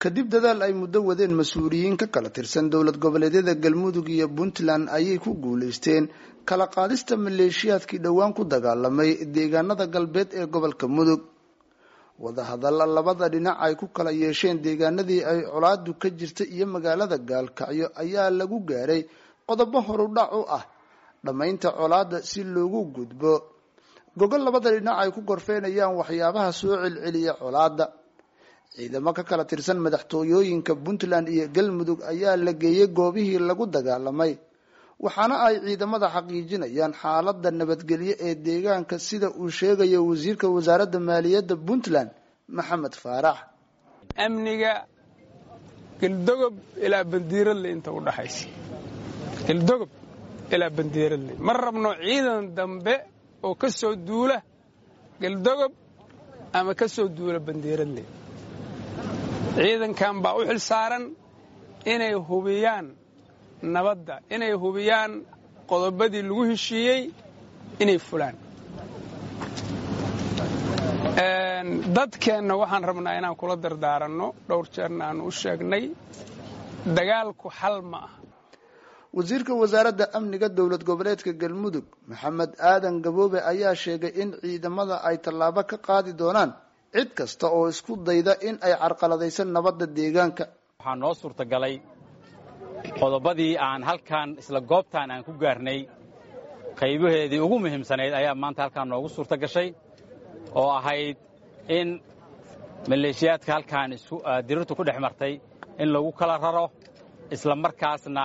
kadib dadaal ay muddo wadeen mas-uuliyiin ka kala tirsan dowlad goboleedyada galmudug iyo puntland ayay ku guulaysteen kala qaadista maleeshiyaadkii dhowaan ku dagaalamay deegaanada galbeed ee gobolka mudug wadahadalla labada dhinac ay ku kala yeesheen deegaanadii ay colaadu ka jirta iyo magaalada gaalkacyo ayaa lagu gaaray qodobo horudhac u ah dhammaynta colaada si loogu gudbo gogol labada dhinac ay ku gorfeynayaan waxyaabaha soo celceliya colaada ciidamo ka kala tirsan madaxtooyooyinka puntland iyo galmudug ayaa la geeyey goobihii lagu dagaalamay waxaana ay ciidamada xaqiijinayaan xaalada nabadgelyo ee deegaanka sida uu sheegayo wasiirka wasaaradda maaliyadda puntland maxamed faarax amniga geldogob ilaa bandiiradle inta u dhaxaysa geldogob ilaa bandiiradle ma rabno ciidan dambe oo ka soo duula geldogob ama ka soo duula bandiiradle ciidankan baa u xil saaran inay hubiyaan nabadda inay hubiyaan qodobadii lagu heshiiyey inay fulaan dadkeenna waxaan rabnaa inaan kula dardaaranno dhowr jeerna aanu u sheegnay dagaalku xal ma ah wasiirka wasaaradda amniga dowlad goboleedka galmudug maxamed aadan gaboobe ayaa sheegay in ciidamada ay tallaabo ka qaadi doonaan cid kasta oo isku dayda in ay carqaladaysan nabadda deegaanka waxaa noo suurtagalay qodobadii aan halkan isla goobtaan aan ku gaarnay qaybaheedii ugu muhiimsanayd ayaa maanta halkaan noogu suurta gashay oo ahayd in maleeshiyaadka halkaan dirirtu ku dhex martay in lagu kala raro isla markaasna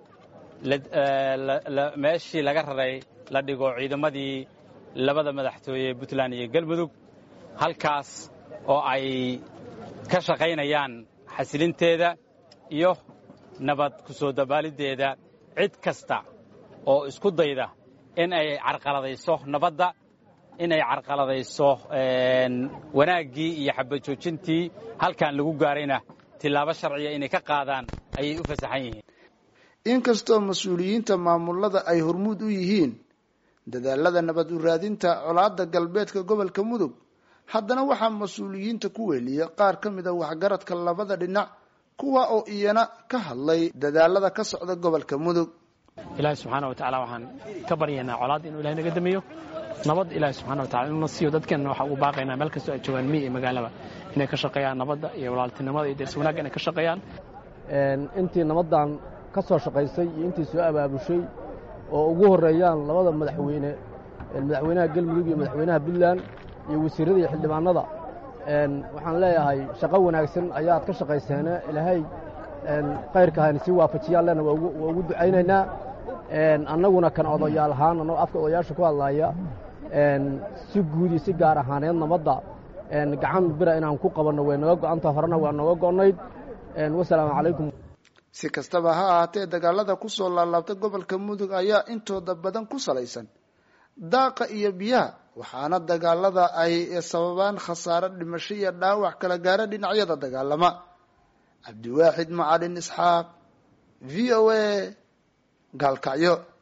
meeshii laga raray la dhigo ciidamadii labada madaxtooye ee puntland iyo galmudug halkaas oo ay ka shaqaynayaan xasilinteeda iyo nabad ku soo dabaaliddeeda cid kasta oo isku dayda in ay carqaladayso nabadda in ay carqaladayso wanaaggii iyo xabajoojintii halkan lagu gaarayna tillaabo sharciya inay ka qaadaan ayay u fasaxan yihiin inkastoo mas-uuliyiinta maamulada ay hormuud u yihiin dadaalada nabad u raadinta colaadda galbeedka gobolka mudug haddana waxaa mas-uuliyiinta ku weeliya qaar ka mid a waxgaradka labada dhinac kuwa oo iyana ka hadlay dadaalada ka socda gobolka mudug ilaahay subxaana wa tacala waxaan ka baryaynaa colaadda inuu ilahay naga damiyo nabad ilaahay subxana wa tacala inuuna siiyo dadkeenna waxaan ugu baaqaynaa meel kastoo ay joogaan miyi iyo magaalaba inay ka shaqeeyaan nabadda iyo walaaltinimada iyo deers wanaagga inay ka shaqeeyaan intii nabaddan ka soo shaqaysay iyo intii soo abaabushay oo ugu horreeyaan labada madaxweyne madaxweynaha galmudug iyo madaxweynaha puntland iyo wasiirrada iyo xildhibaanada waxaan leeyahay shaqo wanaagsan ayaad ka shaqayseene ilaahay khayrka hayna sii waafajiyaan lena waa ugu ducaynaynaa annaguna kan odayaal ahaan annagoo afka odayaasha ku hadlaaya si guud iyo si gaar ahaaneed nabadda gacan bira inaan ku qabanno way naga go'anta horena waa nooga go'nayd wasalaamu calaykum si kastaba ha ahaatee dagaalada kusoo laalaabta gobolka mudug ayaa intooda badan ku salaysan daaqa iyo biyaha waxaana dagaalada ay sababaan khasaaro dhimasho iyo dhaawac kala gaara dhinacyada dagaalama cabdiwaaxid macalin isxaaq v o a gaalkacyo